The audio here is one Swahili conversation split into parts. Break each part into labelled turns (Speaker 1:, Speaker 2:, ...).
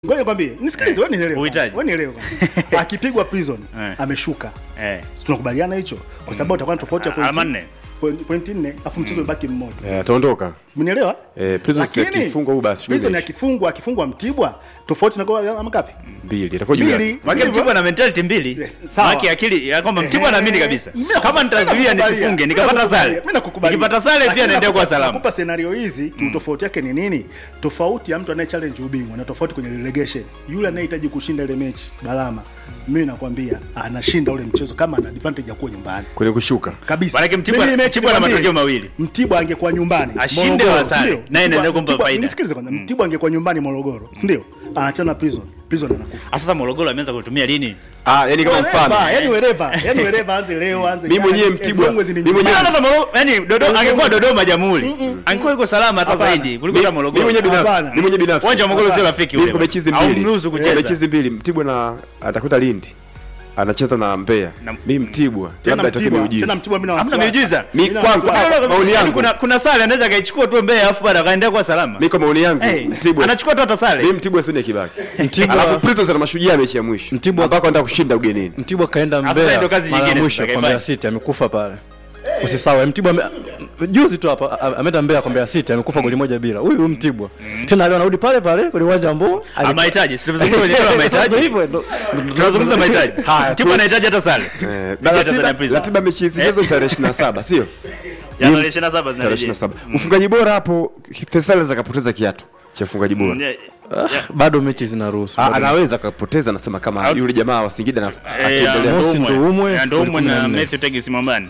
Speaker 1: Ngoja kwambie, nisikilize, wewe nielewe.
Speaker 2: Uhitaji.
Speaker 1: Wewe nielewe. kwanza. Akipigwa prison,
Speaker 2: Eh.
Speaker 1: ameshuka.
Speaker 2: Eh.
Speaker 1: Si tunakubaliana hicho? Kwa sababu utakuwa na tofauti ya
Speaker 2: Alama
Speaker 1: pointi
Speaker 2: nne.
Speaker 1: point- pointi nne, afu mchezo umebaki mmoja.
Speaker 3: Eh, ataondoka
Speaker 1: Mnielewa?
Speaker 3: Eh, Prison si
Speaker 1: Lakini,
Speaker 3: akifungwa huyu basi,
Speaker 1: Prison
Speaker 3: imeisha.
Speaker 1: akifungwa, akifungwa Mtibwa, tofauti na kwa ama ngapi?
Speaker 3: mbili itakuwa juu
Speaker 1: Mbili.
Speaker 3: yake.
Speaker 2: Maki
Speaker 1: Sivyo?
Speaker 2: Mtibwa na mentality mbili.
Speaker 1: Yes, sawa.
Speaker 2: Maki akili ya kwamba Mtibwa
Speaker 1: Ehe.
Speaker 2: anaamini kabisa.
Speaker 1: Mimi
Speaker 2: Kama nitazuia
Speaker 1: nakukubalia.
Speaker 2: nisifunge
Speaker 1: Mimi
Speaker 2: nikapata
Speaker 1: nakukubalia.
Speaker 2: sare.
Speaker 1: Mimi nakukubalia.
Speaker 2: Nikipata sare
Speaker 1: Lakini
Speaker 2: pia naendea kwa
Speaker 1: nakupa-
Speaker 2: salama.
Speaker 1: Nakupa scenario hizi kiutofauti yake ni nini? Tofauti ya mtu anaye challenge ubingwa na tofauti kwenye relegation. Yule anayehitaji kushinda ile mechi, Balama, mimi nakwambia anashinda ule mchezo kama ana advantage ya kuwa nyumbani.
Speaker 3: kwenye kushuka
Speaker 1: kabisa.
Speaker 2: Maanake Mtibwa-
Speaker 1: Mimi mechi
Speaker 2: Mtibwa ana
Speaker 1: nikwambie,
Speaker 2: matokeo mawili.
Speaker 1: Mtibwa angekuwa nyumbani
Speaker 2: Ashinde
Speaker 1: Morogoro,
Speaker 2: au asare.
Speaker 1: si ndio?
Speaker 2: Naye
Speaker 1: Mtibwa-
Speaker 2: inaendelea kumpa
Speaker 1: Mtibwa-
Speaker 2: faida.
Speaker 1: Nisikilize kwanza. Mtibwa angekuwa nyumbani Morogoro, si ndio? Anachana prison. Prison anakufa.
Speaker 2: Ah, Sasa Morogoro ameanza kutumia lini?
Speaker 3: ah yani kama mfano
Speaker 1: Wherever, yani wherever, yani wherever anze leo anze.
Speaker 3: Mimi
Speaker 1: jana,
Speaker 3: mwenyewe
Speaker 1: as
Speaker 3: Mtibwa,
Speaker 1: long as ni
Speaker 3: mimi
Speaker 1: nyumbani.
Speaker 3: mwenyewe-
Speaker 2: Hata Morogoro, yani Dodoma angekuwa Dodoma Jamhuri. Angekuwa yuko salama hata
Speaker 1: Hapana.
Speaker 2: zaidi kuliko
Speaker 3: Mi-
Speaker 2: hata
Speaker 3: mimi
Speaker 2: Morogoro.
Speaker 3: mwenyewe binafsi
Speaker 1: Hapana.
Speaker 3: mimi mwenyewe binafsi
Speaker 2: Uwanja wa Morogoro sio
Speaker 1: Hapana.
Speaker 2: rafiki
Speaker 3: mimi
Speaker 2: ule.
Speaker 3: kwa mechi hizi
Speaker 2: Au
Speaker 3: mbili
Speaker 2: mruhusu
Speaker 3: Eh,
Speaker 2: kucheza.
Speaker 3: mechi hizi mbili Mtibwa na atakuta Lindi anacheza na Mbeya
Speaker 2: Na-
Speaker 3: mimi Mtibwa
Speaker 1: Tena
Speaker 3: labda atoke
Speaker 1: Mtibwa,
Speaker 3: miujiza
Speaker 1: tena Mtibwa mimi na
Speaker 2: Hamna
Speaker 1: wasiwasi.
Speaker 2: miujiza.
Speaker 3: mi
Speaker 1: Mimi na
Speaker 3: kwangu
Speaker 1: wasiwasi.
Speaker 3: ah, maoni
Speaker 2: Yaani
Speaker 3: yangu
Speaker 2: kuna kuna sare anaweza akaichukua tu Mbeya afu baada akaendea kwa salama.
Speaker 3: mimi kwa maoni yangu
Speaker 2: Eh,
Speaker 3: Mtibwa
Speaker 2: anachukua tu hata sare.
Speaker 3: mimi Mtibwa sio kibaki
Speaker 4: Mtibwa-
Speaker 3: alafu Prisons ana mashujaa mechi ya mwisho
Speaker 4: Mtibwa-
Speaker 3: ambako anataka kushinda ugenini
Speaker 4: Mtibwa kaenda
Speaker 2: Sasa ndio
Speaker 4: Mbeya
Speaker 2: kazi
Speaker 4: mara ya
Speaker 2: nyingine
Speaker 4: mwisho
Speaker 2: sasa
Speaker 4: kwa
Speaker 2: kaifanya.
Speaker 4: Mbeya City amekufa pale. Usisahau Mtibwa ame- juzi tu hapa a- ameenda Mbeya kwa Mbeya City amekufa goli moja bila. Huyu huyu Mtibwa. Tena leo anarudi pale pale kwenye uwanja ambao
Speaker 2: Ah, mahitaji. Si tunazungumza kwenye swala la mahitaji.
Speaker 4: Hivyo ndo-
Speaker 2: Tunazungumza mahitaji.
Speaker 4: Haya,
Speaker 2: Mtibwa anahitaji hata sare.
Speaker 3: Eh,
Speaker 2: Dhidi ya
Speaker 3: ratiba
Speaker 2: Tanzania Prisons.
Speaker 3: ratiba ya mechi hizi hizo tarehe 27 sio
Speaker 2: Jana 27
Speaker 3: tarehe
Speaker 2: zinarejea.
Speaker 3: 27 ufungaji bora hapo Faisal anaweza kapoteza kiatu cha ufungaji bora
Speaker 2: Mm,
Speaker 4: bado mechi zinaruhusu.
Speaker 3: Ah,
Speaker 4: Bado-
Speaker 3: anaweza akapoteza nasema kama
Speaker 2: Out.
Speaker 3: yule jamaa wa Singida na
Speaker 2: Eh,
Speaker 3: akiendelea
Speaker 4: Mosi
Speaker 2: Ndoumwe.
Speaker 4: Ndoumwe,
Speaker 2: Ya, Ndoumwe
Speaker 4: goli
Speaker 2: na
Speaker 4: 14.
Speaker 2: Matthew Tegis Mwambani.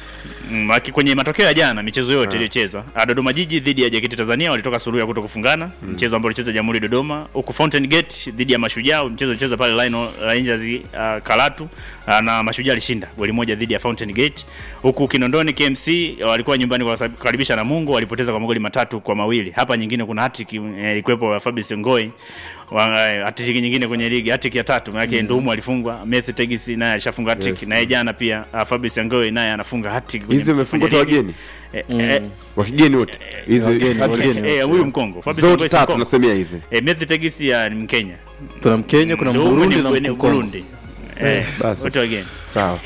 Speaker 2: Mm, aki- kwenye matokeo ya jana michezo yote iliyochezwa Ah, Dodoma Jiji dhidi ya JKT Tanzania walitoka suluhu ya kuto kufungana mchezo ambao ulichezwa Jamhuri Dodoma huku Fountain Gate dhidi ya Mashujaa mchezo ulichezwa pale Lionel Rangers uh, Karatu uh, na Mashujaa alishinda goli moja dhidi ya Fountain Gate huku Kinondoni KMC walikuwa nyumbani kukaribisha Namungo walipoteza kwa magoli matatu kwa mawili hapa nyingine kuna hattrick eh, ilikuwepo ya Fabrice Ngoi wa- eh, hattrick nyingine kwenye ligi hattrick ya tatu maana yake Ndumu alifungwa Matthew Tegis naye alishafunga hattrick
Speaker 3: Yes.
Speaker 2: naye jana pia uh, Fabrice Ngoi naye anafunga hattrick kwenye-
Speaker 3: hizi wamefungwa
Speaker 2: kwenye
Speaker 3: tu
Speaker 2: ligi.
Speaker 3: wageni
Speaker 2: Eh, eh,
Speaker 3: wa kigeni wote hizi
Speaker 4: wageni,
Speaker 3: hat-trick.
Speaker 4: wageni.
Speaker 2: eh, huyu Mkongo Fabrice
Speaker 3: zote
Speaker 2: Ngoi si
Speaker 3: tatu
Speaker 2: Mkongo.
Speaker 3: nasemea hizi
Speaker 2: Eh, Matthew Tegis ya ni Mkenya
Speaker 4: Kuna Mkenya, kuna
Speaker 2: Ndumu
Speaker 4: Mburundi
Speaker 2: ni
Speaker 4: na
Speaker 2: Mburundi,
Speaker 4: Mkongo.
Speaker 2: Burundi eh
Speaker 3: basi.
Speaker 2: wote wageni
Speaker 3: sawa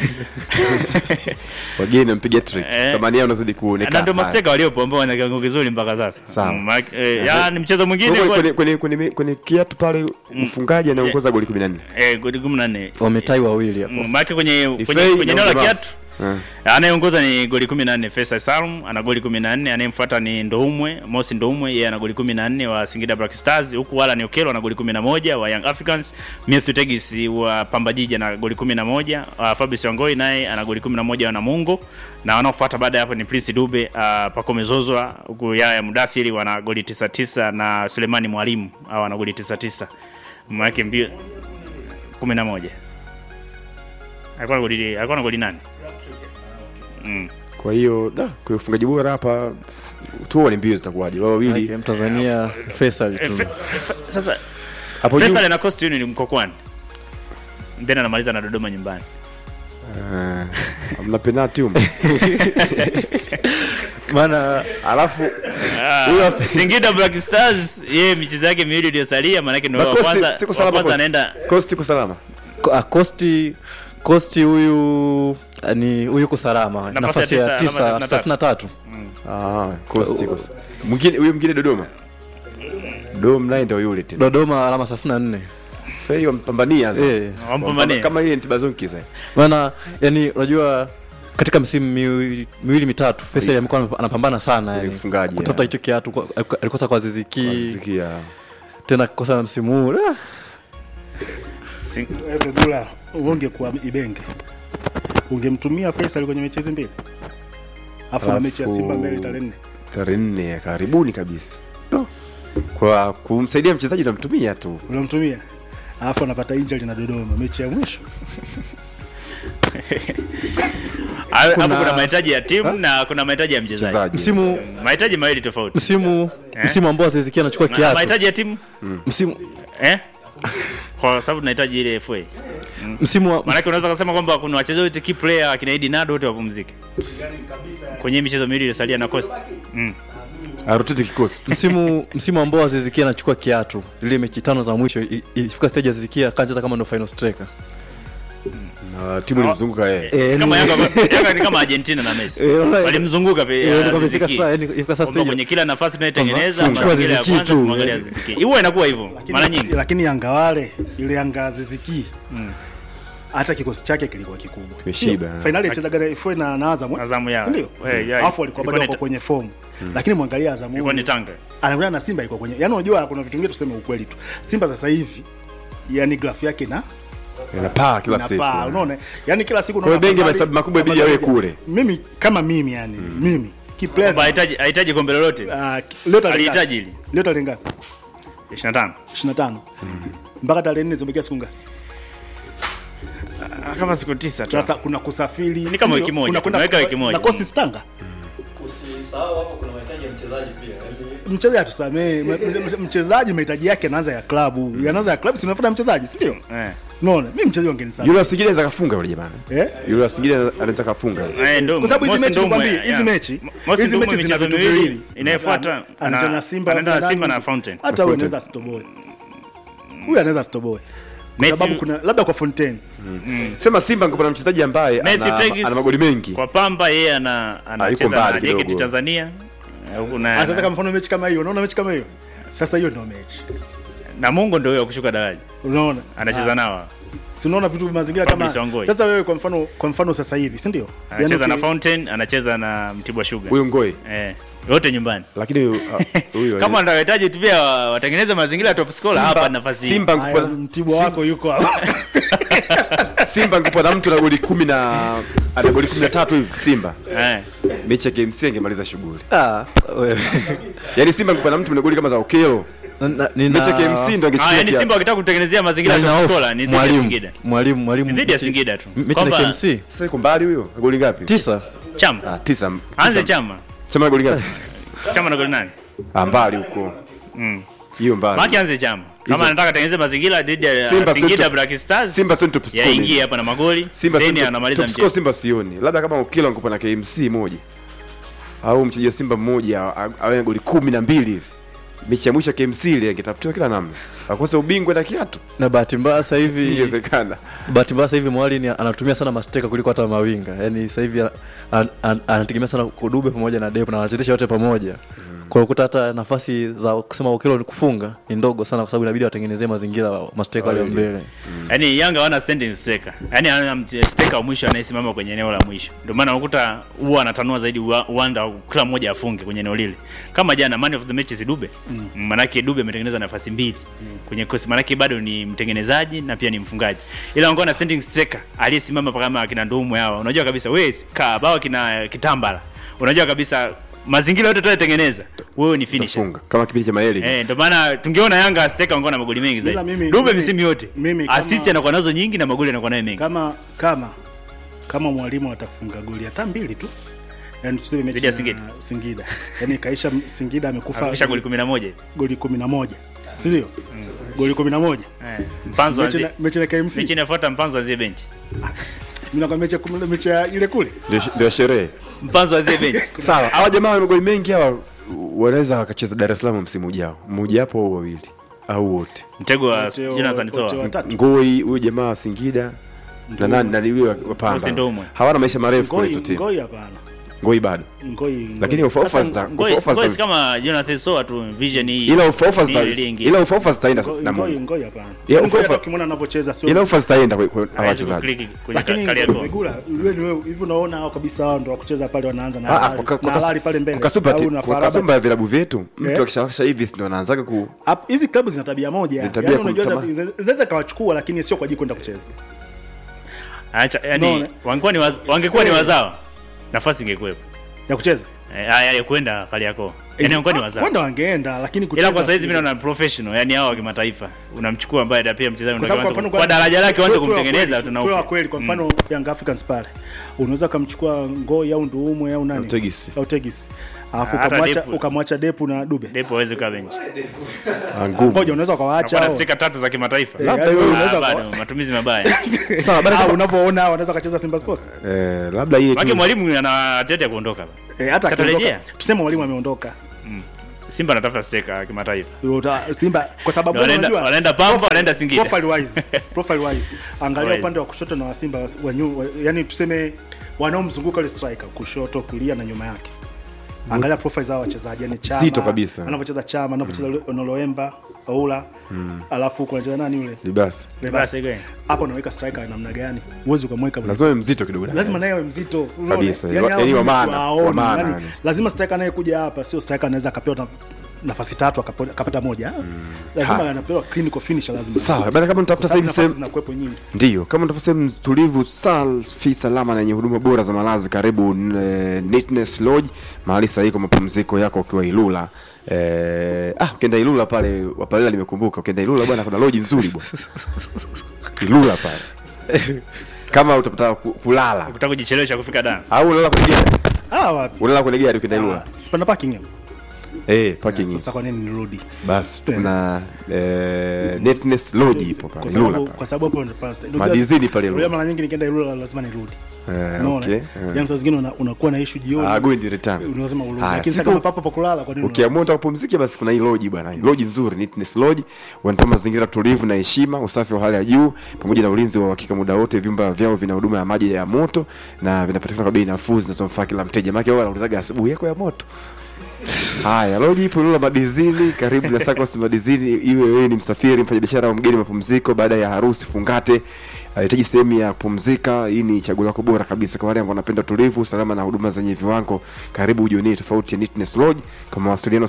Speaker 3: wageni wampiga trick
Speaker 2: Eh.
Speaker 3: thamani yao inazidi
Speaker 2: na
Speaker 3: kuonekana
Speaker 2: ndio maseka waliopo ambao wana kiwango kizuri mpaka sasa
Speaker 3: Sawa.
Speaker 2: Mm, maana- eh, ya ni mchezo mwingine
Speaker 3: Kwa-
Speaker 2: kwa-
Speaker 3: kwenye- kwenye- kwenye kwenye kiatu pale mfungaji anaongoza goli 14
Speaker 2: eh goli 14
Speaker 4: Wametai wawili hapo.
Speaker 2: Mm, maana kwenye
Speaker 3: Ni
Speaker 2: kwenye
Speaker 3: Fei
Speaker 2: kwenye
Speaker 3: na
Speaker 2: eneo la
Speaker 3: Mjemafu.
Speaker 2: kiatu
Speaker 3: Eh.
Speaker 2: anayeongoza ni goli 14 Faisal Salum ana goli 14 anayemfuata ni Ndoumwe Mosi Ndoumwe yeye ana goli 14 wa Singida Black Stars huku wala ni Okelo ana goli 11 wa Young Africans Matthew Tegis wa Pamba Jiji ana goli 11 uh, Fabrice Wangoi naye ana goli 11 wa Namungo na wanaofuata baada ya hapo ni Prince Dube uh, Pacome Zozwa huku Yaya Mudathiri wana goli 99 na Sulemani Mwalimu au ana goli 99 maana yake mbio 11 alikuwa na goli alikuwa na goli nane mm.
Speaker 3: kwa hiyo da kwa ufungaji bora hapa tuone mbio zitakuwaje wao
Speaker 4: Maana
Speaker 3: wawili
Speaker 4: Mtanzania Faisal
Speaker 2: Eh,
Speaker 4: tu.
Speaker 2: fe, fe, sasa
Speaker 3: hapo juu
Speaker 2: Faisal na Coast Union mkokwani then anamaliza na Dodoma nyumbani
Speaker 3: Eh, hamna penalty huko
Speaker 4: Maana
Speaker 3: alafu
Speaker 2: Ah, Singida Black Stars yeye michezo yake miwili iliyosalia maana yake ndio
Speaker 3: Na
Speaker 2: wa
Speaker 3: Coast
Speaker 2: kwanza
Speaker 3: siko
Speaker 2: wa
Speaker 3: salama
Speaker 2: kwanza
Speaker 3: Coast.
Speaker 2: anaenda
Speaker 3: Coast iko salama
Speaker 4: Ko- ah, Kosti Kosti huyu ah, ni huyu yuko salama
Speaker 2: Nafasi
Speaker 4: nafasi
Speaker 2: ya
Speaker 4: ya
Speaker 2: tisa,
Speaker 4: tisa
Speaker 2: alama
Speaker 4: thelathini na tatu
Speaker 3: ah Coast iko mwingine huyo mwingine Dodoma Dodoma naye ndio yule tena
Speaker 4: Dodoma alama thelathini na nne
Speaker 3: Fei wampambania sasa
Speaker 4: Eh.
Speaker 2: wampambanie
Speaker 3: kama ile Ntibazonki sasa
Speaker 4: maana yani unajua katika misimu miwili, miwili mitatu Faisal amekuwa anapambana sana yani
Speaker 3: ufungaji,
Speaker 4: kutafuta
Speaker 3: ya.
Speaker 4: hicho kiatu kwa- alikosa kwa Ziziki
Speaker 3: sikia
Speaker 4: tena kukosa na msimu huu ah,
Speaker 2: Sing-
Speaker 1: Wewe Dula, ungekuwa Ibenge. Ungemtumia Faisal kwenye mechi hizi mbili. Afu na
Speaker 3: Alafu-
Speaker 1: mechi ya Simba mbele tarehe 4.
Speaker 3: tarehe nne ya karibuni kabisa no. kwa kumsaidia mchezaji unamtumia tu
Speaker 1: Unamtumia. Alafu anapata injury na Dodoma mechi ya mwisho.
Speaker 2: hapo
Speaker 4: Kuna-
Speaker 2: kuna mahitaji ya timu na kuna mahitaji ya mchezaji
Speaker 3: mchezaji
Speaker 4: msimu
Speaker 2: mahitaji mawili tofauti
Speaker 4: msimu msimu ambao Ziziki anachukua
Speaker 2: Ma-
Speaker 4: kiatu
Speaker 2: mahitaji ya timu
Speaker 4: msimu
Speaker 2: eh kwa sababu tunahitaji ile FA
Speaker 4: msimu wa
Speaker 2: Maanake unaweza kusema kwamba kuna wachezaji wote key player akina Idi Nado wote wapumzike kwenye hii michezo miwili iliyosalia na Coast. Mm.
Speaker 3: arotete kikosi
Speaker 4: msimu msimu ambao Azizikia anachukua kiatu zile mechi tano za mwisho i- i- ifika stage Azizikia akacheza kama ndo final striker
Speaker 3: na timu ilimzunguka yeye
Speaker 4: Eh,
Speaker 2: kama
Speaker 4: yani-
Speaker 2: Yanga Yanga ni kama Argentina na Messi
Speaker 4: Eh, wala-
Speaker 2: walimzunguka pe-
Speaker 4: Eh,
Speaker 2: Aziz
Speaker 4: ikafika
Speaker 2: Ki.
Speaker 4: saa- yani ikafika saa
Speaker 2: Kwamba
Speaker 4: stage-
Speaker 2: kwenye kila nafasi tunayotengeneza
Speaker 4: Kwamba
Speaker 2: mazingira ya
Speaker 4: Aziz Ki
Speaker 2: kwanza
Speaker 4: tu,
Speaker 2: kumwangalia
Speaker 4: eh.
Speaker 2: Aziz Ki. huwa inakuwa hivyo mara nyingi
Speaker 1: lakini Yanga wale ile Yanga ziziki hata kikosi chake kilikuwa kikubwa.
Speaker 3: Kimeshiba.
Speaker 1: Sio? Finali alicheza gani FA na na Azam. eh?
Speaker 2: Azamu ya-
Speaker 1: Si ndio?
Speaker 2: eh, ya-
Speaker 1: Alafu walikuwa bado
Speaker 2: ilikuwa ni
Speaker 1: wako
Speaker 2: ta-
Speaker 1: kwenye form. Lakini mwangalia Azam.
Speaker 2: ilikuwa ni Tanga
Speaker 1: Anakuwa na Simba iko kwenye. Yaani unajua kuna vitu vingine tuseme ukweli tu. Simba sasa hivi yani graph yake na
Speaker 3: inapaa kila siku
Speaker 1: inapaa, unaona? Yaani kila siku
Speaker 3: Kwa hiyo Benge
Speaker 1: afadhali-
Speaker 3: mahesabu makubwa ibidi yawe kule.
Speaker 1: Mimi kama mimi yani, mimi key
Speaker 2: kwamba
Speaker 1: players
Speaker 2: hahitaji hahitaji kombe lolote
Speaker 1: ah, ki- leo tarehe
Speaker 2: Alihitaji
Speaker 1: ngapi?
Speaker 2: hili.
Speaker 1: Leo tarehe ngapi?
Speaker 2: 25
Speaker 1: 25. Mpaka tarehe 4 zimebakia siku ngapi?
Speaker 2: Ah, kama siku tisa tu
Speaker 1: Sasa kuna kusafiri.
Speaker 2: Ni kama
Speaker 1: si
Speaker 2: wiki
Speaker 1: ndio?
Speaker 2: moja,
Speaker 1: Kuna kwenda
Speaker 2: tunaweka wiki moja.
Speaker 1: Na kosi stanga.
Speaker 4: Usisahau hapo kuna mahitaji ya mchezaji pia. Yaani
Speaker 1: Mchezaji atusamee, mchezaji mahitaji yake anaanza ya klabu. Yanaanza ya klabu si unafuata mchezaji, si ndio?
Speaker 2: eh
Speaker 1: Unaona? Mimi mchezaji wangenisamee.
Speaker 3: yule wa Singida anaweza kafunga yule jamani
Speaker 1: Eh?
Speaker 3: yule wa Singida anaweza kafunga
Speaker 2: Eh, ndo-
Speaker 1: Kwa sababu hizi
Speaker 2: Mosi
Speaker 1: mechi
Speaker 2: ndo
Speaker 1: nikwambie,
Speaker 2: mwe-
Speaker 1: hizi
Speaker 2: ya.
Speaker 1: mechi,
Speaker 2: Mosi
Speaker 1: hizi
Speaker 2: ndo
Speaker 1: mechi
Speaker 2: mwe
Speaker 1: zina
Speaker 2: michezo
Speaker 1: vitu
Speaker 2: miwili.
Speaker 1: viwili.
Speaker 2: Inayofuata
Speaker 1: Ana- anacheza
Speaker 2: ana-
Speaker 1: na Simba,
Speaker 2: anaenda na
Speaker 1: nani?
Speaker 2: Simba na Fountain.
Speaker 1: Hata huyu
Speaker 3: Fountain.
Speaker 1: anaweza asitoboe. Huyu anaweza asitoboe. Kwa
Speaker 2: Matthew-
Speaker 1: sababu kuna labda kwa Fontaine.
Speaker 3: sema Simba ngekuwa na mchezaji ambaye
Speaker 2: Matthew
Speaker 3: ana,
Speaker 2: Tegis
Speaker 3: ana magoli mengi
Speaker 2: kwa Pamba yeye ana
Speaker 3: yuko
Speaker 2: anacheza
Speaker 3: mbali
Speaker 2: na JKT
Speaker 3: kidogo.
Speaker 2: Tanzania Eh, huku na-
Speaker 1: Ah, Sasa kama mfano mechi kama hiyo, unaona mechi kama hiyo? Sasa hiyo ndio mechi.
Speaker 2: na Mungu ndio huyo kushuka daraja
Speaker 1: Unaona?
Speaker 2: anacheza nao
Speaker 1: Si unaona vitu vya mazingira
Speaker 2: Fabrice
Speaker 1: kama
Speaker 2: Wangoi.
Speaker 1: Sasa wewe kwa mfano kwa mfano sasa hivi, si ndio?
Speaker 2: anacheza na
Speaker 1: uki-
Speaker 2: Fountain anacheza na Mtibwa Sugar
Speaker 3: huyo ngoi
Speaker 2: eh wote nyumbani
Speaker 3: lakini huyu- ah, huyu
Speaker 2: kama wanahitaji tu pia wa- watengeneze mazingira ya top scorer
Speaker 3: Simba-
Speaker 2: hapa nafasi hii.
Speaker 3: Simba
Speaker 1: Haya,
Speaker 3: ngekuwa
Speaker 1: Mtibwa wako yuko hapa.
Speaker 3: Simba ngekuwa na mtu na goli 10 na ana goli 13 hivi Simba
Speaker 2: eh
Speaker 3: mechi ya KMC angemaliza shughuli
Speaker 4: ah, wewe.
Speaker 3: yaani Simba ngekuwa na mtu na goli kama za Okelo
Speaker 4: Na- na- nina-
Speaker 3: mechi ya KMC ndo
Speaker 2: ah
Speaker 3: angechukua
Speaker 2: yani
Speaker 3: kia-
Speaker 2: Simba wakitaka kutengenezea mazingira
Speaker 4: na
Speaker 2: ya
Speaker 4: nina
Speaker 2: top
Speaker 4: hofu.
Speaker 2: scorer ni dhidi ya
Speaker 4: mwalimu
Speaker 2: Singida
Speaker 4: mwalimu mwalimu
Speaker 2: Ni dhidi ya
Speaker 4: mechi-
Speaker 2: Singida tu
Speaker 4: mechi na
Speaker 2: Kwamba
Speaker 4: KMC
Speaker 3: sasa yuko mbali huyo goli ngapi
Speaker 4: tisa
Speaker 2: chama
Speaker 3: ah tisa
Speaker 2: anze
Speaker 3: tisa.
Speaker 2: chama
Speaker 3: chama na goli ngapi
Speaker 2: chama na goli nane
Speaker 3: ah mbali huko
Speaker 2: mm.
Speaker 3: hiyo mbali
Speaker 2: maki anze chama kama
Speaker 3: Hizo-
Speaker 2: anataka tengeneze mazingira dhidi ya
Speaker 3: Simba
Speaker 2: Singida
Speaker 3: Central-
Speaker 2: Black Stars
Speaker 3: Simba sio top scorer.
Speaker 2: yaingie hapa na magoli
Speaker 3: Simba
Speaker 2: then
Speaker 3: sio top-
Speaker 2: anamaliza
Speaker 3: top scorer
Speaker 2: mchezo
Speaker 3: Simba sioni labda kama Okelo angekuwa na KMC moja au mchezaji wa Simba mmoja a- awe na goli kumi na mbili hivi mechi ya mwisho ya KMC ile angetafutiwa kila namna akose ubingwa na kiatu
Speaker 4: na bahati mbaya sasa hivi
Speaker 3: ingewezekana
Speaker 4: bahati mbaya sasa hivi mwali anatumia sana masteka kuliko hata mawinga yaani sasa hivi ana- an- an- anategemea sana kudube pamoja na depo na wanachezesha wote pamoja kwa ukuta hata nafasi za kusema ukilo ni kufunga ni ndogo sana kwa sababu inabidi watengenezee mazingira masteka walio
Speaker 3: Wawili.
Speaker 4: mbele
Speaker 2: yaani Yanga wana standing striker yaani ana mche- striker wa mwisho anayesimama kwenye eneo la mwisho ndio maana unakuta huwa anatanua zaidi uwa- uwanda wa kila mmoja afunge kwenye eneo lile kama jana man of the match si Dube mm. manake Dube ametengeneza nafasi mbili kwenye kosi manake bado ni mtengenezaji na pia ni mfungaji ila wangekuwa na standing striker aliyesimama kama akina Ndumu hawa unajua kabisa wewe kaa bao kina Kitambala unajua kabisa mazingira yote tunayotengeneza wewe ni finisher
Speaker 3: funga kama kipindi cha Maeli
Speaker 2: Eh, ndio maana tungeona Yanga steka wangekuwa na magoli mengi
Speaker 1: Ila
Speaker 2: zaidi.
Speaker 1: mimi-
Speaker 2: Dube
Speaker 1: mimi-
Speaker 2: misimu yote.
Speaker 1: mimi kama-
Speaker 2: Assist anakuwa nazo nyingi na magoli anakuwa nayo mengi.
Speaker 1: kama kama kama mwalimu atafunga goli hata mbili tu yani tuseme mechi
Speaker 2: Dhidi ya
Speaker 1: na
Speaker 2: Singida.
Speaker 1: Singida yani kaisha Singida amekufa
Speaker 2: Afikisha goli 11.
Speaker 1: goli 11 si ndio goli 11
Speaker 2: Eh. Mpanzo
Speaker 1: mechi
Speaker 2: anzi.
Speaker 1: na mechi na KMC
Speaker 2: Mechi inafuata Mpanzo azie benchi.
Speaker 1: mimi nakwambia mechi ya kumi- mechi ya ile kule
Speaker 3: Ndio- ndio sherehe
Speaker 2: Mpanzo azie benchi.
Speaker 3: sawa hawa jamaa wana magoli mengi hawa wanaweza wakacheza Dar es Salaam msimu ujao mmoja hapo au wawili au wote
Speaker 2: Mtego wa
Speaker 1: Wote-
Speaker 2: Jonathan
Speaker 1: wote
Speaker 2: Soa.
Speaker 1: watatu.
Speaker 3: ngoi huyu jamaa wa Singida na nani na yule wa- wa Pamba
Speaker 2: Mosi Ndomwe.
Speaker 3: hawana maisha marefu kwenye
Speaker 1: Ngoi
Speaker 3: hizo timu
Speaker 1: ngoi hapana
Speaker 3: ngoi bado
Speaker 1: ngoi
Speaker 3: lakini
Speaker 1: ngoi.
Speaker 3: ofa ofa
Speaker 2: Sasa
Speaker 3: zita
Speaker 2: ngoi-
Speaker 3: ofa
Speaker 2: ngoi si
Speaker 3: zita
Speaker 2: kama Jonathan Soa tu vision hii.
Speaker 3: ila ofa ofa
Speaker 2: Ni
Speaker 3: zita
Speaker 2: ile iliingia.
Speaker 3: ila ofa ofa zitaenda
Speaker 1: Ngoi-
Speaker 3: na
Speaker 1: ngoi
Speaker 3: Mungu
Speaker 1: ngoi hapana
Speaker 3: Yeah,
Speaker 1: Ngoi
Speaker 3: ofa-
Speaker 1: hata ukimwona anavyocheza sio
Speaker 3: ila ofa zitaenda kwa kwa hawa
Speaker 2: Hawezi
Speaker 3: wachezaji
Speaker 2: kukliki kwenye
Speaker 1: lakini
Speaker 2: kali yako.
Speaker 1: Migula wewe ni wewe hivi unaona hao kabisa hao ndio wakucheza pale wanaanza na
Speaker 3: Ah, ah,
Speaker 1: halali-
Speaker 3: kwa- kwa
Speaker 1: na
Speaker 3: kas-
Speaker 1: halali pale mbele
Speaker 3: kwa kasupa ti-
Speaker 1: au na
Speaker 3: kwa
Speaker 1: Farabat.
Speaker 3: kasumba ya vilabu vyetu mtu
Speaker 1: Eh.
Speaker 3: akishawasha hivi ndio anaanzaga ku
Speaker 1: Hap- hizi klabu zina tabia moja
Speaker 3: Zina tabia
Speaker 1: Yaani unajua
Speaker 3: kumtama-
Speaker 1: za- zinaweza kawachukua lakini sio kwa ajili kwenda kucheza
Speaker 2: Acha yani
Speaker 1: Unaona?
Speaker 2: wangekuwa ni waz, wangekuwa ni wazao. Nafasi ingekuwepo.
Speaker 1: ya kucheza
Speaker 2: Eh, haya ya kwenda kali yako. Yaani wangekuwa ni wazao.
Speaker 1: wanda wangeenda lakini kucheza
Speaker 2: ila kwa saizi mimi naona professional yani hao wa kimataifa unamchukua ambaye da pia mchezaji
Speaker 1: Kwa sababu
Speaker 2: unataka
Speaker 1: kwa
Speaker 2: kuanza-
Speaker 1: mfano
Speaker 2: kwa daraja lake uanze
Speaker 1: tuwe- tuwe wa
Speaker 2: kumtengeneza
Speaker 1: kweli,
Speaker 2: tuna
Speaker 1: tuwe wa
Speaker 2: upya.
Speaker 1: kweli kwa mfano Young Africans pale unaweza kumchukua Ngoi au Nduumwe au nani
Speaker 3: Au Tegis.
Speaker 1: au Tegis alafu
Speaker 2: Hata
Speaker 1: ukamwacha
Speaker 2: Depu.
Speaker 1: ukamwacha Depu na Dube
Speaker 2: Depo hawezi kukaa benchi.
Speaker 3: ah, ngumu
Speaker 1: ngoja unaweza ukawaacha
Speaker 2: Kwa na
Speaker 1: hao.
Speaker 2: stika tatu za kimataifa.
Speaker 1: Eh,
Speaker 3: Labda
Speaker 1: yaani
Speaker 3: wewe
Speaker 1: wewe
Speaker 2: Ah,
Speaker 1: unaweza
Speaker 2: bado matumizi mabaya.
Speaker 3: sawa bado
Speaker 1: Ah, unavyoona wanaweza kacheza Simba Sports
Speaker 3: eh labda hii
Speaker 2: Maki
Speaker 3: tu
Speaker 2: mwalimu ana tete ya kuondoka.
Speaker 1: eh, hata
Speaker 2: Sasa
Speaker 1: akiondoka
Speaker 2: tarejea?
Speaker 1: tuseme mwalimu ameondoka
Speaker 2: Simba anatafuta steka kimataifa.
Speaker 1: Uta- Simba kwa sababu
Speaker 2: Na wanaenda-
Speaker 1: unajua-
Speaker 2: wanaenda Pamba, wanaenda Singida.
Speaker 1: profile wise profile wise angalia
Speaker 2: Right.
Speaker 1: upande wa kushoto na wa Simba wa nyu, wa, yani tuseme wanaomzunguka ile striker kushoto kulia na nyuma yake angalia profile za hao wachezaji yani Chama
Speaker 3: Zito kabisa.
Speaker 1: anavyocheza Chama anavyocheza mm. Noloemba Oula alafu kuna cheza nani yule
Speaker 3: ni basi
Speaker 1: Lebasi.
Speaker 2: Lebasi, gani?
Speaker 1: hapo unaweka striker namna gani uwezi ukamweka
Speaker 3: lazima iwe mzito kidogo
Speaker 1: lazima naye awe mzito unaona?
Speaker 3: Kabisa,
Speaker 1: Yaani hao
Speaker 3: yaani wa
Speaker 1: mimi
Speaker 3: maana,
Speaker 1: siwaoni,
Speaker 3: wa maana,
Speaker 1: yaani
Speaker 3: yani.
Speaker 1: lazima striker anayekuja hapa sio striker anaweza akapewa na- nafasi tatu akapo- akapata moja ah. lazima
Speaker 3: Ha.
Speaker 1: anapewa clinical finisher lazima
Speaker 3: Sawa, bana, kama mtafuta
Speaker 1: Kwa sababu
Speaker 3: sasa hivi
Speaker 1: nafasi
Speaker 3: sehemu-
Speaker 1: zinakuwepo nyingi
Speaker 3: Ndiyo, kama unatafuta sehemu tulivu, safi, salama na yenye huduma bora za malazi, karibu eh, Neatness Lodge, mahali sahihi kwa mapumziko yako ukiwa Ilula. Eh, ah, ukienda Ilula pale Wapalela, nimekumbuka ukienda Ilula bwana, kuna lodge nzuri bwana Ilula pale kama utapata ku- kulala
Speaker 2: Ukitaka kujichelewesha kufika Dar.
Speaker 3: au unalala kwenye gari,
Speaker 1: ah wapi
Speaker 3: unalala kwenye gari ukienda Ilula
Speaker 1: Ah, sipanda parking hapo
Speaker 3: eh, parking
Speaker 1: sasa kwa nini nirudi
Speaker 3: basi kuna eh, Neatness Lodge ipo
Speaker 1: kwa
Speaker 3: pale Ilula
Speaker 1: sababu
Speaker 3: pale
Speaker 1: kwa sababu hapo ndo pale- unajua-
Speaker 3: Madizini pale Ilula.
Speaker 1: unajua mara nyingi nikienda Ilula lazima nirudi
Speaker 3: Eh,
Speaker 1: unaona
Speaker 3: okay,
Speaker 1: eh?
Speaker 3: eh.
Speaker 1: yani saa zingine una- unakuwa na issue jioni
Speaker 3: Ah, go in the return.
Speaker 1: lazima urudi
Speaker 3: Haya,
Speaker 1: lakini sasa
Speaker 3: siku-
Speaker 1: kama papo pa kulala kwa nini
Speaker 3: ukiamua unataka kupumzika basi kuna hii loji bwana loji nzuri Neatness Lodge wanatoa mazingira tulivu na heshima usafi wa hali ya juu pamoja na ulinzi wa uhakika muda wote vyumba vyao vina huduma ya maji ya moto na vinapatikana kwa bei nafuu zinazomfaa kila mteja maana wao wanaulizaga asubuhi yako ya moto haya loji ipo Ilula madizini karibu na Sacos madizini iwe wewe ni msafiri mfanyabiashara au mgeni mapumziko baada ya harusi fungate anahitaji sehemu ya kupumzika hii ni chaguo lako bora kabisa kwa wale ambao wanapenda utulivu usalama na huduma zenye viwango karibu ujionee tofauti ya Neatness Lodge kwa mawasiliano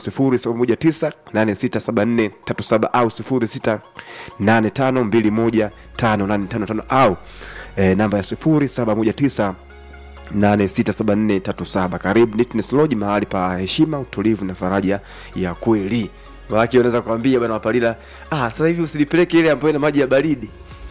Speaker 3: 0719867437 au 0685215855 au eh, namba ya 0719 867437 karibu Neatness Lodge mahali pa heshima utulivu na faraja ya kweli Maanake unaweza kuambia bwana Wapalila, ah, sasa hivi usilipeleke ile ambayo ina maji ya baridi,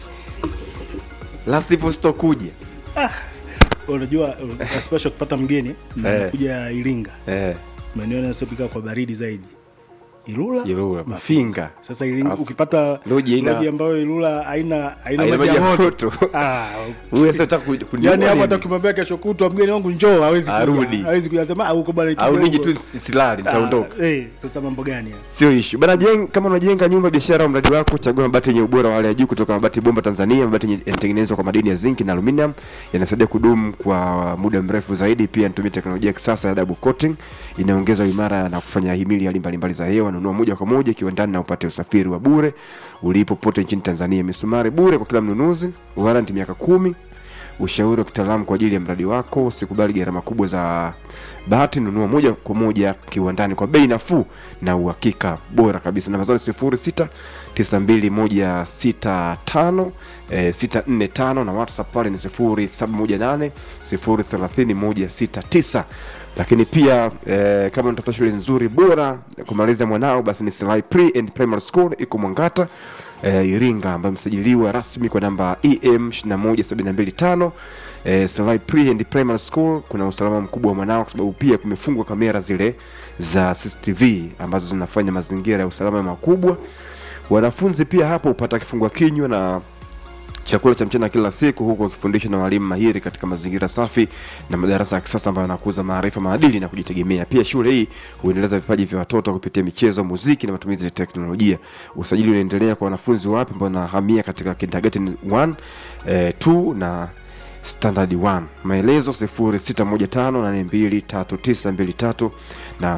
Speaker 3: la sivyo sitokuja.
Speaker 1: unajua especially kupata mgeni
Speaker 3: Eh.
Speaker 1: kuja Iringa
Speaker 3: Eh,
Speaker 1: maeneo yanayopika kwa baridi zaidi Ilula,
Speaker 3: Ilula, Mafinga.
Speaker 1: Sasa Iringa,
Speaker 3: Alafu,
Speaker 1: ukipata
Speaker 3: loji haina-
Speaker 1: loji ambayo Ilula haina haina
Speaker 3: Haina
Speaker 1: maji ya moto
Speaker 3: moto.
Speaker 1: ah,
Speaker 3: Wewe sasa unataka ku- kuniua
Speaker 1: yani hapo
Speaker 3: nini?
Speaker 1: hata ukimwambia kesho kutwa mgeni wangu njoo hawezi kuja
Speaker 3: Arudi.
Speaker 1: hawezi kuja sema ah huko bwana
Speaker 3: au
Speaker 1: kidogo."
Speaker 3: niji tu silali nitaondoka.
Speaker 1: Ah, eh sasa mambo gani haya?
Speaker 3: sio ishu bana jeng, kama unajenga nyumba biashara au mradi wako chagua mabati yenye ubora wa hali ya juu kutoka mabati bomba tanzania mabati yenye- yanatengenezwa kwa madini ya zinc na aluminium yanasaidia kudumu kwa muda mrefu zaidi pia yanatumia teknolojia ya kisasa ya double coating inaongeza uimara na kufanya himili hali mbalimbali za hewa nunua moja kwa moja kiwandani na upate usafiri wa bure ulipo pote nchini tanzania misumari bure kwa kila mnunuzi waranti miaka kumi ushauri wa kitaalamu kwa ajili ya mradi wako usikubali gharama kubwa za bahati nunua moja kwa moja kiwandani kwa bei nafuu na uhakika bora kabisa namba zao ni sifuri sita tisa mbili moja sita tano eh, sita nne tano na whatsapp pale ni sifuri saba moja nane sifuri thelathini moja sita tisa lakini pia eh, kama unatafuta shule nzuri bora kumaliza mwanao basi ni Silai Pre and Primary School iko Mwangata eh, Iringa ambayo imesajiliwa rasmi kwa namba EM 21725 eh, Silai Pre and Primary School kuna usalama mkubwa wa mwanao kwa sababu pia kumefungwa kamera zile za CCTV ambazo zinafanya mazingira ya usalama makubwa wanafunzi pia hapo hupata kifungua kinywa na chakula cha mchana kila siku huku wakifundishwa na walimu mahiri katika mazingira safi na madarasa ya kisasa ambayo yanakuza maarifa maadili na kujitegemea pia shule hii huendeleza vipaji vya watoto kupitia michezo muziki na matumizi ya teknolojia usajili unaendelea kwa wanafunzi wapya ambao wanahamia katika kindergarten 1 eh, 2 na standard 1 maelezo 0615823923 na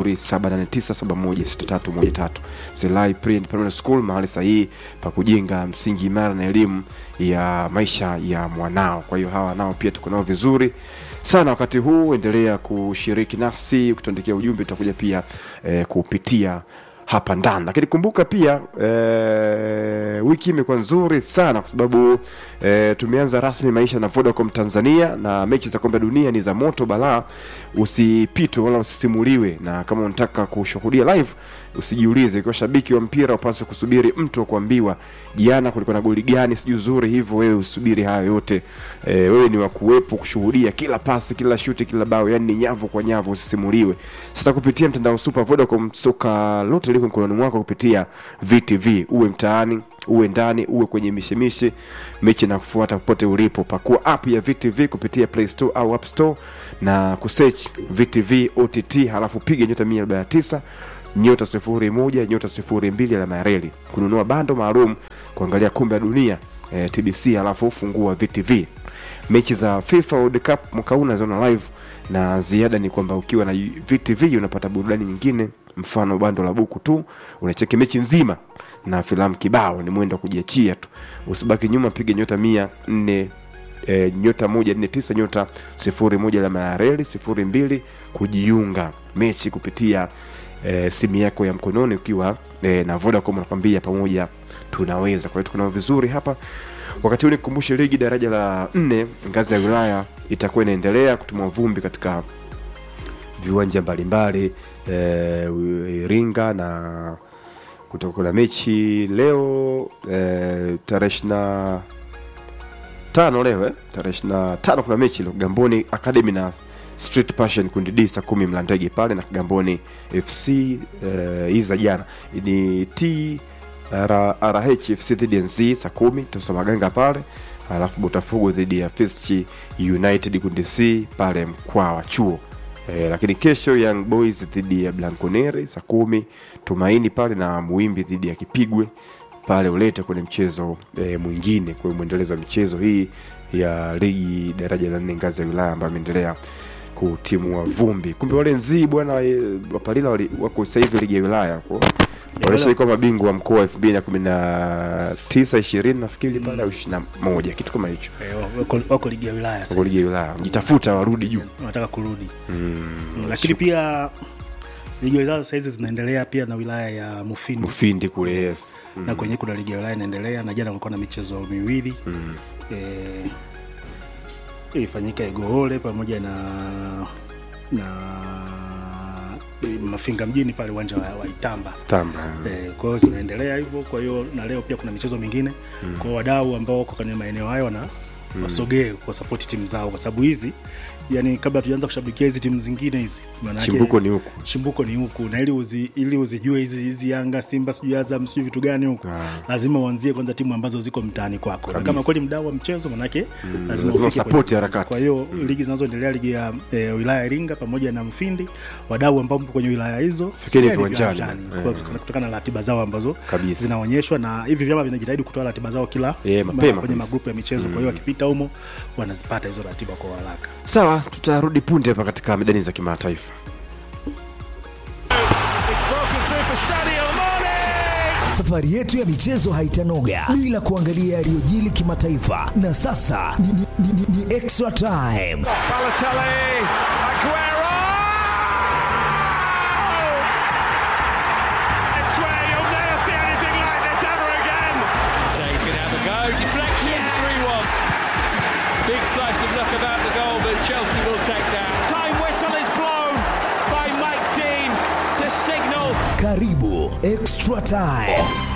Speaker 3: 0789716313 Selai Pre and Primary School mahali sahihi pa kujenga msingi imara na elimu ya maisha ya mwanao kwa hiyo hawa nao pia tuko nao vizuri sana wakati huu endelea kushiriki nasi kutuandikia ujumbe tutakuja pia eh, kupitia hapa ndani lakini kumbuka pia eh, wiki imekuwa nzuri sana kwa sababu eh, tumeanza rasmi maisha na vodacom tanzania na mechi za kombe la dunia ni za moto balaa usipitwe wala usisimuliwe na kama unataka kushuhudia live usijiulize ikiwa shabiki wa mpira upaswe kusubiri mtu wa kuambiwa jana kulikuwa na goli gani sijui zuri hivyo wewe usubiri hayo yote e, wewe ni wa kuwepo kushuhudia kila pasi kila shuti kila bao yani ni nyavu kwa nyavu usisimuliwe sasa kupitia mtandao super vodacom soka lote liko mkononi mwako kupitia vtv uwe mtaani uwe ndani uwe kwenye mishemishe mechi na kufuata popote ulipo pakua app ya vtv kupitia play store au app store na kusearch vtv ott halafu piga nyota 149 nyota sifuri moja nyota sifuri mbili alama ya reli kununua bando maalum kuangalia kombe la dunia eh, tbc alafu fungua vtv mechi za fifa world cup mwaka huu unaziona live na ziada ni kwamba ukiwa na vtv unapata burudani nyingine mfano bando la buku tu unacheki mechi nzima na filamu kibao ni mwendo wa kujiachia tu usibaki nyuma piga nyota mia nne e, nyota moja nne tisa nyota sifuri moja alama ya reli sifuri mbili kujiunga mechi kupitia e, simu yako ya mkononi ukiwa e, na vodacom nakwambia pamoja tunaweza kwa hiyo tuko nao vizuri hapa wakati huu nikukumbushe ligi daraja la nne ngazi ya wilaya itakuwa inaendelea kutumwa vumbi katika viwanja mbalimbali e, iringa na kutakuwa na mechi leo e, tarehe ishirina tano leo eh? tarehe ishirina tano kuna mechi leo gamboni academy na street passion kundi d saa kumi mlandege pale na kigamboni fc eh, iza jana ni t R- rh fc dhidi ya nz saa kumi tosa maganga pale alafu botafogo dhidi ya fischi united kundi c pale mkwawa chuo E, lakini kesho young boys dhidi ya blanconeri saa kumi tumaini pale na muimbi dhidi ya kipigwe pale ulete kwenye mchezo e, mwingine kwa hiyo mwendelezo wa michezo hii ya ligi daraja la nne ngazi ya wilaya ambayo imeendelea kutimua vumbi kumbe wale nzii bwana e, wapalila wali- wako sasa hivi ligi ya wilaya kwa walishaikuwa mabingwa wa mkoa elfu mbili na kumi na tisa ishirini nafikiri pale au ishiri na moja kitu kama hicho
Speaker 1: Eh, wako, wako ligi ya wilaya
Speaker 3: wako ligi ya
Speaker 1: sasa
Speaker 3: wilaya jitafuta warudi juu
Speaker 1: wanataka kurudi mm, lakini pia ligi ya wilaya sahizi zinaendelea pia na wilaya ya mufindi
Speaker 3: mfindi kule yes
Speaker 1: na kwenye kuna ligi ya wilaya inaendelea na jana kulikuwa na michezo miwili mm. e, ilifanyika igoole pamoja na na e, mafinga mjini pale uwanja wa, wa itamba
Speaker 3: tamba
Speaker 1: Eh, kwa hiyo zinaendelea hivyo kwa hiyo na leo pia kuna michezo mingine mm. kwa hiyo wadau ambao wako kwenye maeneo hayo wana mm. wasogee kwa sapoti timu zao kwa sababu hizi yani kabla tujaanza kushabikia hizi timu zingine hizi maanake-
Speaker 3: chimbuko ni huku
Speaker 1: chimbuko ni huku na ili uzi, ili uzijue hizi hizi yanga simba sijui azam sijui vitu gani huku
Speaker 3: Ah.
Speaker 1: lazima uanzie kwanza timu ambazo ziko mtaani kwako na
Speaker 3: Kabisa.
Speaker 1: kama kweli mdau wa mchezo manake lazima
Speaker 3: lazima
Speaker 1: ufike
Speaker 3: usapoti
Speaker 1: kwenye-
Speaker 3: harakati.
Speaker 1: kwa hiyo ligi zinazoendelea ligi ya e, wilaya ya iringa pamoja na mfindi wadau ambao mpo kwenye wilaya hizo
Speaker 3: Fikeni
Speaker 1: fikeni
Speaker 3: viwanjani.
Speaker 1: kwa-
Speaker 3: Eh.
Speaker 1: kutokana na ratiba zao ambazo
Speaker 3: Kabisa.
Speaker 1: zinaonyeshwa na hivi vyama vinajitahidi kutoa ratiba zao kila
Speaker 3: Eh,
Speaker 1: ma-
Speaker 3: mapema
Speaker 1: kwenye
Speaker 3: kabisa.
Speaker 1: magrupu ya michezo kwa hiyo wakipita humo wanazipata hizo ratiba kwa haraka
Speaker 3: sawa tutarudi punde hapa katika medani za kimataifa
Speaker 5: Safari yetu ya michezo haitanoga bila kuangalia yaliyojili kimataifa, na sasa ni, ni, ni, ni, ni extra time.
Speaker 6: Balotelli, Aguero! I swear you'll never see anything like this ever again.
Speaker 7: Shane's going to have a go. Deflection, 3 1. Big slice of luck about the goal, but Chelsea will take that.
Speaker 6: Time whistle is blown by Mike Dean to signal
Speaker 5: Karibu extra time.